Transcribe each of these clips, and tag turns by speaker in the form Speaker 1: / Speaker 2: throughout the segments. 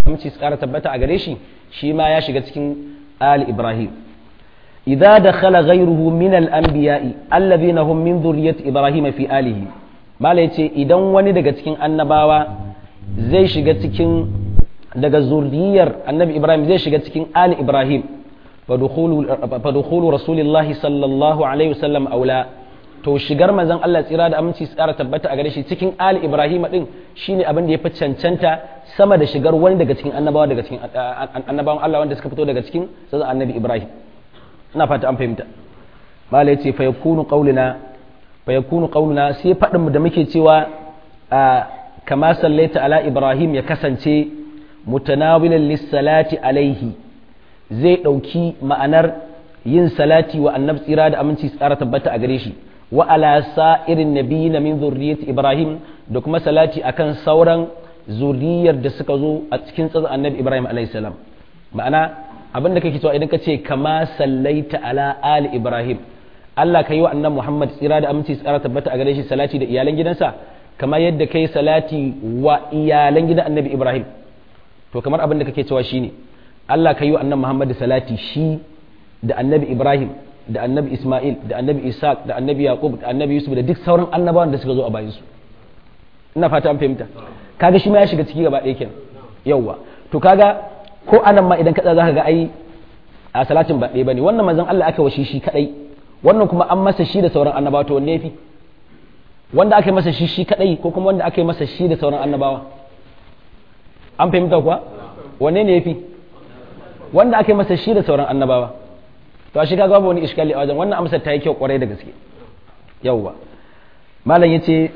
Speaker 1: aminci su kara tabbata a gare shi shi ma ya shiga cikin ali ibrahim idza dakhala ghayruhu min al-anbiya'i alladhina hum min dhurriyyati ibrahim fi alihi mala yace idan wani daga cikin annabawa zai shiga cikin daga zuriyar annabi ibrahim zai shiga cikin ali ibrahim fadukhulu rasulillahi sallallahu alaihi wasallam aula to shigar manzon Allah tsira da aminci tsara tabbata a gare shi cikin ali ibrahim din shine abin da ya fi cancanta sama da shigar wani daga cikin annabawa daga cikin annabawan Allah wanda suka fito daga cikin sai annabi ibrahim ina fata an fahimta mala yace fa yakunu qauluna fa yakunu qauluna sai fadin mu da muke cewa kama sallaita ala ibrahim ya kasance mutanawilan lis-salati alaihi zai dauki ma'anar yin salati wa annabi tsira da aminci tsara tabbata a gare shi wa ala sa'irin nabiyina min zurriyyati ibrahim da kuma salati akan sauran zuriyar da suka zo a cikin tsazan annabi ibrahim alayhi salam ma'ana abin da kake cewa idan ka ce kama sallaita ala ali ibrahim Allah ka yi wa annabi muhammad tsira da aminci tsara tabbata a gare shi salati da iyalan gidansa kamar yadda kai salati wa iyalan gidan annabi ibrahim to kamar abin da kake cewa shine Allah ka yi wa annabi muhammad salati shi da annabi ibrahim da annabi Ismail da annabi Isaac da annabi Yaqub da annabi Yusuf da duk sauran annabawan da suka zo a bayansu ina fata an fahimta kaga shi ma ya shiga ciki gaba ɗaya kenan yawwa to kaga ko anan ma idan kaza zaka ga ai a salatin ba ɗaya bane wannan manzon Allah aka washe shi kadai wannan kuma an masa shi da sauran annabawa to wanne yafi wanda aka yi masa shi shi kadai ko kuma wanda aka yi masa shi da sauran annabawa an fahimta kuwa wanne ne yafi wanda aka yi masa shi da sauran annabawa to shi kaga babu wani iskali a wajen wannan amsar ta yi kyau kwarai da gaske yawwa malam yace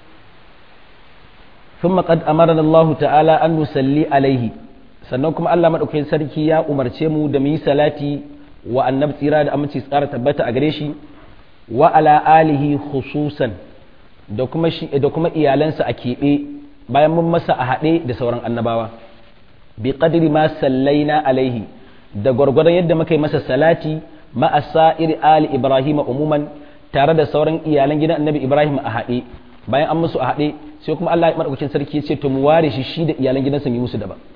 Speaker 1: thumma qad amarna Allah ta'ala an nusalli alaihi sannan kuma Allah madaukakin sarki ya umarce mu da mu yi salati wa annabi tsira da aminci tsara tabbata a gare shi wa ala alihi khususan da kuma shi da kuma iyalansa a keɓe bayan mun masa a haɗe da sauran annabawa bi qadri ma sallaina alaihi da gwargwadon yadda muka yi masa salati ma'a sa'ir ali ibrahim umuman tare da sauran iyalan gidan annabi ibrahim a haɗe bayan an musu a haɗe sai kuma Allah ya madaukakin sarki ya ce to mu ware shi shi da iyalan gidansa mu musu daban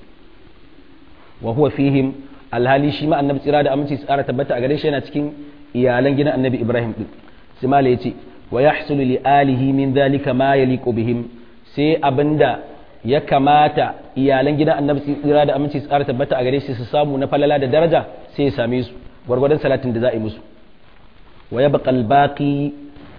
Speaker 1: wa huwa fihim alhali shi ma annabi tsira da aminci tsara tabbata a gare shi yana cikin iyalan gidan annabi ibrahim din sai mala yace wa yahsulu li alihi min dhalika ma yaliqu bihim sai abinda ya kamata iyalan gidan annabi tsira da aminci tsara tabbata a gare shi su samu na falala da daraja sai ya same su gwargwadon salatin da za a yi musu wa ya baƙal baƙi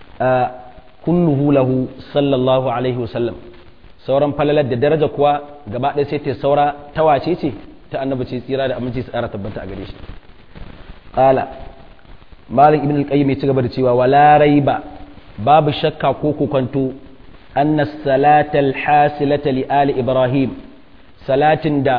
Speaker 1: kulluhu lahu sallallahu alaihi wasallam sauran falalar da daraja kuwa gaba ɗaya sai ta saura ta wace ce ta annabi ce tsira da aminci tsara tabbata a gare shi qala malik ibn al-qayyim ya ci gaba da cewa wala raiba babu shakka ko kokonto أن الصلاة الحاصلة لآل إبراهيم صلاة دا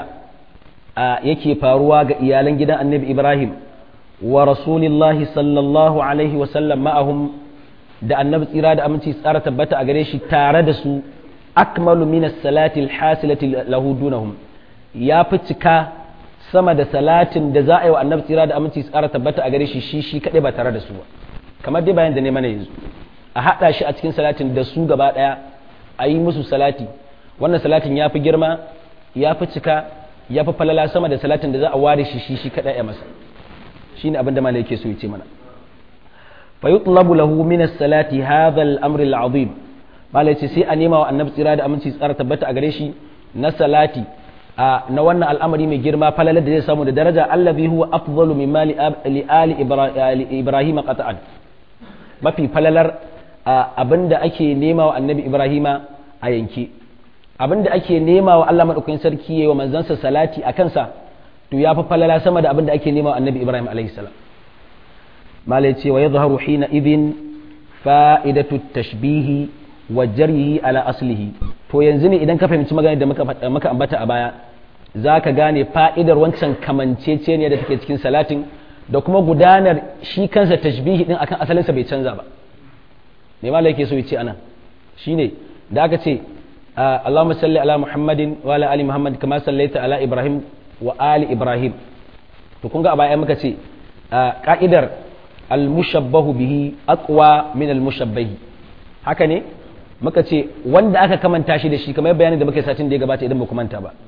Speaker 1: يكي فاروا إيالن جدا النبي إبراهيم ورسول الله صلى الله عليه وسلم معهم da annabi tsira da aminci tsara tabbata a gare shi tare da su akmalu min as-salati al-hasilati lahu dunahum ya fi cika sama da salatin da za a yi wa annabi tsira da aminci tsara tabbata a gare shi shi shi kadai ba tare da su ba kamar dai bayan da ne mana yanzu a haɗa shi a cikin salatin da su gaba ɗaya a yi musu salati wannan salatin ya fi girma ya fi cika ya fi falala sama da salatin da za a ware shi shi shi kaɗai ya masa shi ne abin da malai yake so ya ce mana fa yutlabu lahu min as-salati hadha al-amr al-azim malai ce sai a nema wa annabi tsira da aminci tsara tabbata a gare shi na salati a na wannan al'amari mai girma falalar da zai samu da daraja allazi huwa afdalu mimma li ali ibrahim qata'an mafi falalar abinda ake nema wa annabi ibrahima a yanke abinda ake nema wa Allah madaukakin sarki yayi wa manzansa salati a kansa to ya fi falala sama da abinda ake nema wa annabi ibrahim alaihi salam malai ce wa yadhharu hina idhin fa'idatu tashbihi wa jaryihi ala aslihi to yanzu ne idan ka fahimci magana da muka ambata a baya za ka gane fa'idar wancan kamanceceniya da take cikin salatin da kuma gudanar shi kansa tashbihi din akan asalinsa bai canza ba me ma yake so ya ce anan shine da aka ce Allahumma salli ala Muhammadin wa ala ali Muhammad kama sallaita ala Ibrahim wa ali Ibrahim to kun ga a baya muka ce ka'idar al-mushabbahu bihi aqwa min al-mushabbahi haka ne muka ce wanda aka kamanta shi da shi kamar bayanin da muka satin da ya gabata idan ba ku manta ba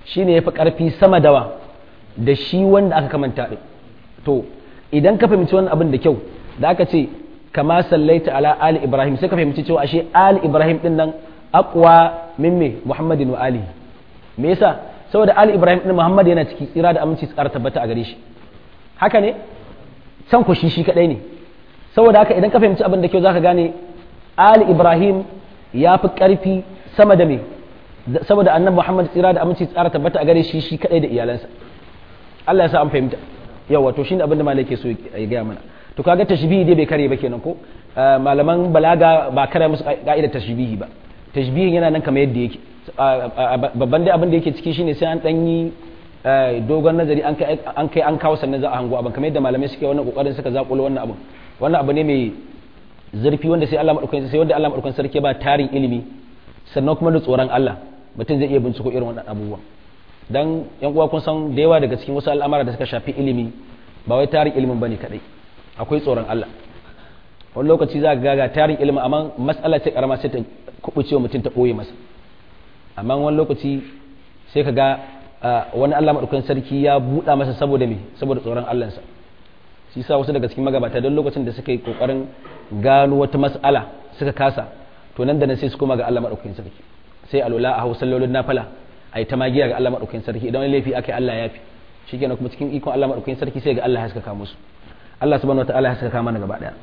Speaker 1: shine yafi karfi sama dawa da shi wanda aka kamanta din to idan ka fahimci wannan abin da kyau da aka ce kama sallaita ala ali ibrahim sai ka fahimci cewa ashe ali ibrahim din nan aqwa min me muhammadin wa ali me yasa saboda ali ibrahim din muhammad yana ciki tsira da aminci tsara tabbata a gare shi haka ne san ku shi shi kadai ne saboda haka idan ka fahimci abin da kyau zaka gane ali ibrahim ya fi karfi sama da me saboda annabi muhammad tsira da aminci tsara tabbata a gare shi shi kadai da iyalansa Allah ya sa an fahimta yawa to shine abin da malai ke so ya gaya mana to kaga tashbihi dai bai kare ba kenan ko malaman balaga ba kare musu ka'idar tashbihi ba tashbihin yana nan kamar yadda yake babban dai abin da yake ciki shine sai an dan yi dogon nazari an kai an kai an kawo sannan za a hango abin kamar yadda malamai suke wannan kokarin suka zakulo wannan abin wannan abu ne mai zurfi wanda sai Allah madaukakin sai wanda Allah madaukakin sarki ba tarin ilimi sannan kuma da tsoron Allah mutum zai iya binciko irin wannan abubuwan dan yan uwa kun san da yawa daga cikin wasu al'amara da suka shafi ilimi ba wai tarin ilimin bane kadai akwai tsoron Allah wani lokaci za ga ga tarin ilimin amma matsala ce karama sai ta kubuce wa mutum ta boye masa amma wani lokaci sai ka ga wani Allah madaukakin sarki ya buɗa masa saboda me saboda tsoron Allah sa shi sa wasu daga cikin magabata don lokacin da suka yi kokarin gano wata mas'ala suka kasa to nan da nan sai su koma ga Allah madaukakin sarki sai alula a hausa lolin nafala ai ta magiya ga Allah madaukakin sarki idan wani laifi akai Allah ya fi shikenan kuma cikin ikon Allah madaukakin sarki sai ga Allah ya haskaka musu Allah subhanahu wataala ya haskaka mana gaba daya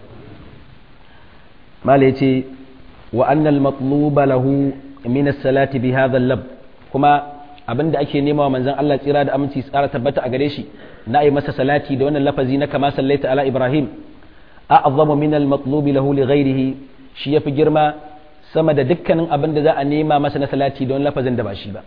Speaker 1: mala yace wa annal matluba lahu min as-salati bi hadha al-lab kuma abinda ake nema wa manzon Allah tsira da aminci tsara tabbata a gare shi na yi masa salati da wannan lafazi na kama sallaita ala ibrahim a'zamu min al-matlubi lahu li ghayrihi shi yafi girma sama da dukkanin abin da za a nema masa na salati don lafazin da ba shi ba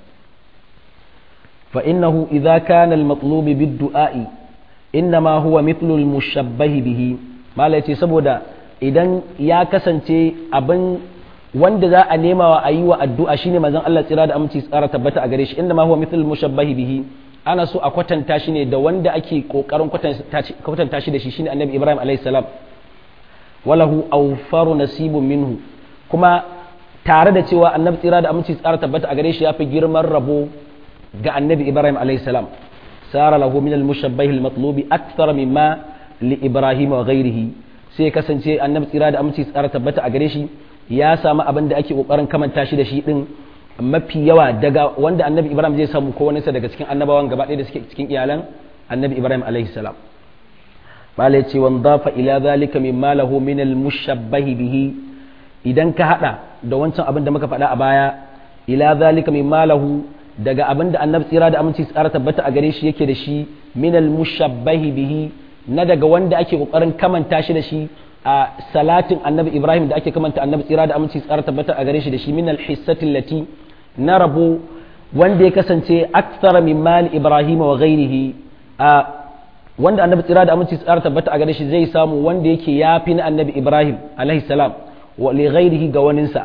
Speaker 1: fa innahu idza kana al-matlubi bid-du'a'i innama huwa mithlu al-mushabbah bihi malai ce saboda idan ya kasance abin wanda za a nema wa ayi wa addu'a shine manzon Allah tsira da aminci tsara tabbata a gare shi innama huwa mithlu al-mushabbah bihi ana so a kwatanta shi ne da wanda ake kokarin kwatanta shi da shi shine annabi Ibrahim alayhi salam walahu awfaru nasibun minhu kuma tare da cewa annabi tsira da aminci tsara tabbata a gare shi ya fi girman rabo ga annabi ibrahim alayhi salam sara lahu min al-mushabbah al-matlubi akthar mimma li ibrahim wa ghayrihi sai kasance annabi tsira da aminci tsara tabbata a gare shi ya samu abin da ake kokarin kamanta shi da shi din mafi yawa daga wanda annabi ibrahim zai samu ko wani daga cikin annabawan gaba ɗaya da suke cikin iyalan annabi ibrahim alayhi salam malai ce wan dafa ila zalika mimma lahu min al-mushabbah bihi idan ka hada da wancan abin da muka faɗa a baya ila zalika min malahu daga abin da annabi tsira da aminci tsara tabbata a gare shi yake da shi min al mushabbahi bihi na daga wanda ake kokarin kamanta shi da shi a salatin annabi ibrahim da ake kamanta annabi tsira da aminci tsara tabbata a gare shi da shi min al hissati allati na rabo wanda ya kasance akthar min mal ibrahim wa ghairihi a wanda annabi tsira da aminci tsara tabbata a gare shi zai samu wanda yake yafi na annabi ibrahim alaihi salam ولغيره قواننسا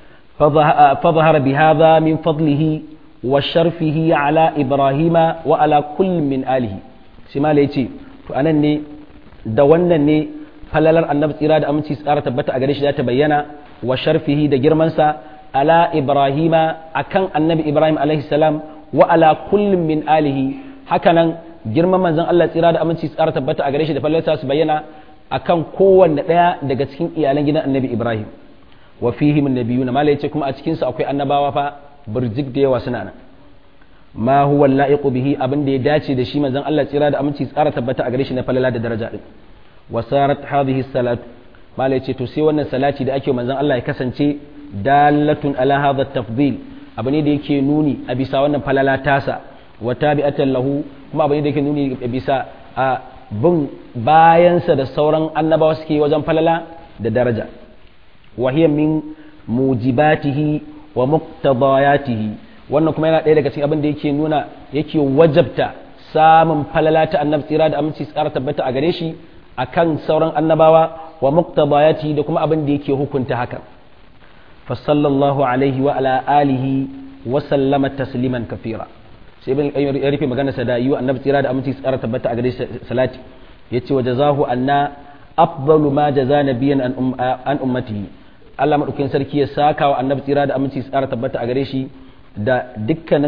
Speaker 1: فظهر بهذا من فضله وشرفه على إبراهيم وعلى كل من آله سما ليتي فأنا ني دوانا ني falalar annabi tsira da aminci tsara tabbata a gare shi za ta bayyana wa sharfihi da girmansa ala ibrahima akan annabi ibrahim alaihi salam wa ala kullum min alihi hakanan girman manzon Allah tsira da aminci tsara tabbata a gare shi da falalarsa su bayyana akan kowanne ɗaya daga cikin iyalan gidan annabi ibrahim wa fihi min nabiyuna mala yace kuma a cikin su akwai annabawa fa burjik da yawa suna nan ma huwa la'iqu bihi abin da ya dace da shi manzon Allah tsira da aminci tsara tabbata a gare shi na falala da daraja din wa sarat hadhihi salat mala yace to sai wannan salati da ake manzon Allah ya kasance dalatun ala hadha tafdil abu ne da yake nuni a bisa wannan falala tasa wa tabi'atan lahu kuma abu ne da yake nuni a bisa a bin bayansa da sauran annabawa suke wajen falala da daraja wahiyar min mujibatihi wa muqtadayatihi wannan kuma yana ɗaya daga cikin abin da yake nuna yake wajabta samun falala ta annabi tsira da aminci tsara tabbata a gare shi akan sauran annabawa wa muqtadayatihi da kuma abin da yake hukunta hakan fa sallallahu alaihi wa ala alihi wa sallama tasliman kafira sai ibn qayyim ya rufe magana sa da yi annabi tsira da aminci tsara tabbata a gare shi salati yace wa jazahu anna afdalu ma jaza nabiyan an ummatihi Allah madaukakin sarki ya saka wa annabi tsira da aminci tsara tabbata a gare shi da dukkanin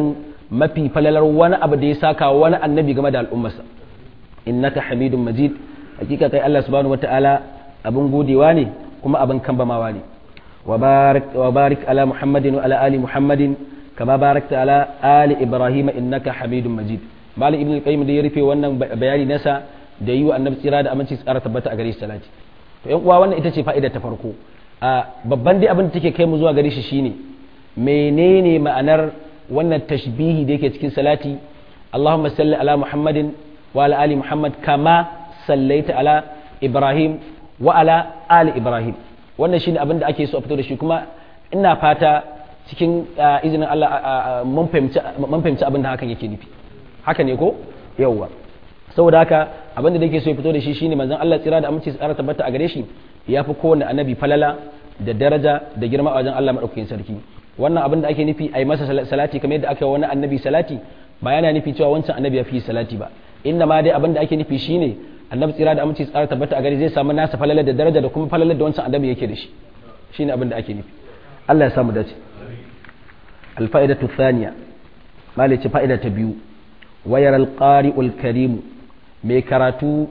Speaker 1: mafi falalar wani abu da ya saka wani annabi game da al'ummarsa innaka hamidun majid hakika kai Allah subhanahu wataala abin godewa ne kuma abin kambamawa ne wa barik ala muhammadin wa ala ali muhammadin kama barakta ala ali ibrahim innaka hamidun majid malam ibnu qayyim da ya rufe wannan bayani nasa da yi wa annabi tsira da aminci tsara tabbata a gare shi salati to yan uwa wannan ita ce fa'ida ta farko a babban dai abin da take kai mu zuwa gare shi shine menene ma'anar wannan tashbihi da yake cikin salati Allahumma salli ala Muhammadin wa ala ali Muhammad kama sallaita ala Ibrahim wa ala ali Ibrahim wannan shine abin da ake so a fito da shi kuma ina fata cikin izinin Allah mun fahimci abin da hakan yake nufi haka ne ko yawwa saboda haka abin da yake so ya fito da shi shine manzon Allah tsira da aminci tsara tabbata a gare shi ya fi kowanne annabi falala da daraja da girma a wajen Allah madaukakin sarki wannan abin da ake nufi a yi masa salati kamar yadda aka yi wani annabi salati ba yana nufi cewa wancan annabi ya fi salati ba inda ma dai abin da ake nufi shine annabi tsira da aminci tsara tabbata a gare zai samu nasa falala da daraja da kuma falala da wancan annabi yake da shi shine abin da ake nufi Allah ya samu dace alfa'idatu thaniya malice fa'ida ta biyu wayar alqari'ul karim mai karatu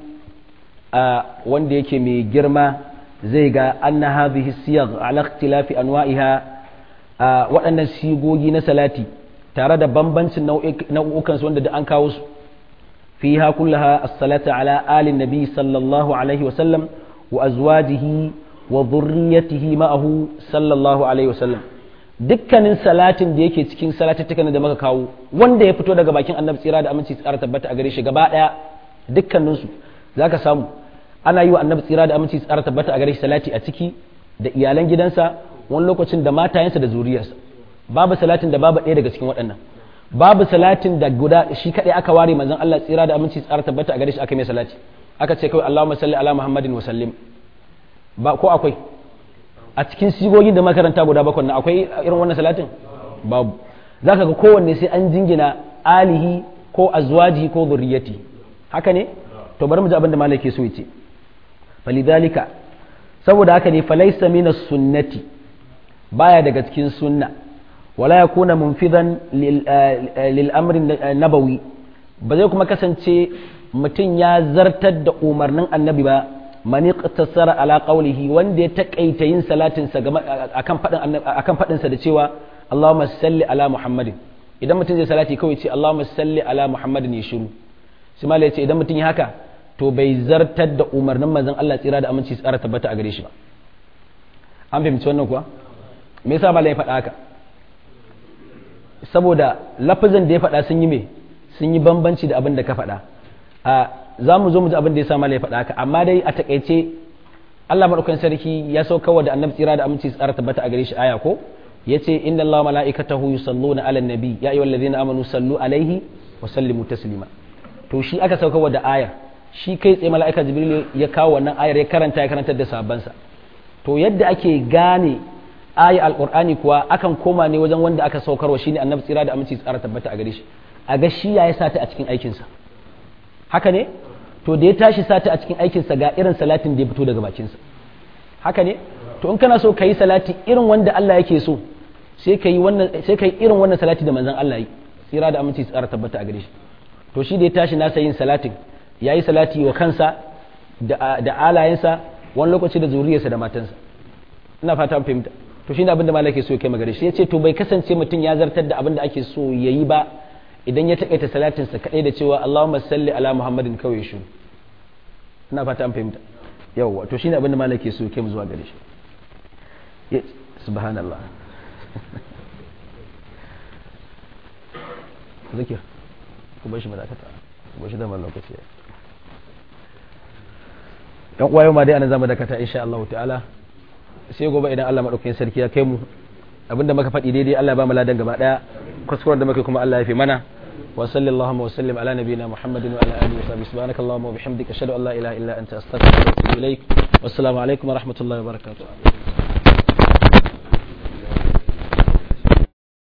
Speaker 1: a wanda yake mai girma zai ga anna hadhihi siyagh ala ikhtilafi anwa'iha waɗannan sigogi na salati tare da bambancin nau'ukan su wanda da an kawo su fiha kullaha as-salatu ala ali nabi sallallahu alaihi wa sallam wa azwajihi wa dhurriyyatihi ma'ahu sallallahu alaihi wa sallam dukkanin salatin da yake cikin salatattukan da muka kawo wanda ya fito daga bakin annabi tsira da aminci tsara tabbata a gare shi gaba daya dukkaninsu zaka samu ana yi wa annabi tsira da aminci tsara tabbata a gare shi salati a ciki da iyalan gidansa wani lokacin da matayensa da zuriyarsa babu salatin da babu ɗaya daga cikin waɗannan babu salatin da guda shi kaɗai aka ware manzon Allah tsira da aminci tsara tabbata a gare shi aka mai salati aka ce kawai Allahumma salli ala Muhammadin wa sallim ba ko akwai a cikin sigogin da makaranta guda bakwai na akwai irin wannan salatin babu zaka ga kowanne sai an jingina alihi ko azwaji ko zurriyati haka ne to bari mu ji abin da malaki so yace falidhalika saboda haka ne falaysa min sunnati baya daga cikin sunna wala yakuna munfidan lil amri nabawi ba zai kuma kasance mutum ya zartar da umarnin annabi ba man iqtasara ala qawlihi wanda ya takaita yin salatin sa akan fadin akan fadin sa da cewa Allahumma salli ala Muhammadin idan mutum zai salati kawai ce Allahumma salli ala Muhammadin ya shiru sai malai ce idan mutum ya haka to bai zartar da umarnin manzon Allah tsira da aminci tsara tabbata a gare shi ba an fahimci wannan kuwa me yasa malai ya faɗa haka saboda lafazin da ya faɗa sun yi me sun yi bambanci da abin da ka faɗa a za mu zo mu ji abin da ya sa malai ya faɗa haka amma dai a takaice Allah madaukakin sarki ya sauka wa da annabi tsira da aminci tsara tabbata a gare shi aya ko yace inna allaha malaikatahu yusalluna ala nabi ya ayyuhal ladzina amanu sallu alaihi wa sallimu taslima to shi aka sauka wa da ayar shi kai tsaye mala'ika jibril ya kawo wannan ayar ya karanta ya karantar da sahabbansa to yadda ake gane ayar alqur'ani kuwa akan koma ne wajen wanda aka saukarwa shine annabi tsira da aminci tsara tabbata a gare shi a ga shi ya sa ta a cikin aikinsa haka ne to da ya tashi sata a cikin aikinsa ga irin salatin da ya fito daga bakinsa haka ne to in kana so ka yi salati irin wanda Allah yake so sai ka yi wannan sai ka yi irin wannan salati da manzon Allah yi tsira da aminci tsara tabbata a gare shi to shi da ya tashi nasa yin salatin ya yi salati wa kansa da da alayensa wani lokaci da zuriyarsa da matansa ina fata fahimta to shine abin da malaka so ya kai magare shi ya ce to bai kasance mutum ya zartar da abin da ake so yayi ba idan ya takaita salatinsa kadai da cewa Allahumma salli ala Muhammadin kawai shi ina fata an fahimta yawwa to shine abin da malaki so kai mu zuwa gare shi subhanallah zikir ku bar shi madakata ku bar shi da lokaci yan uwa yau ma dai ana zama dakata insha Allah ta'ala sai gobe idan Allah madaukakin sarki ya kai mu abinda muka faɗi daidai Allah ya ba mu ladan gaba daya kuskuren da muke kuma Allah ya fi mana وصلى اللهم وسلم على نبينا محمد وعلى اله وصحبه سبحانك اللهم وبحمدك اشهد ان لا اله الا انت استغفرك واتوب اليك والسلام عليكم ورحمه الله وبركاته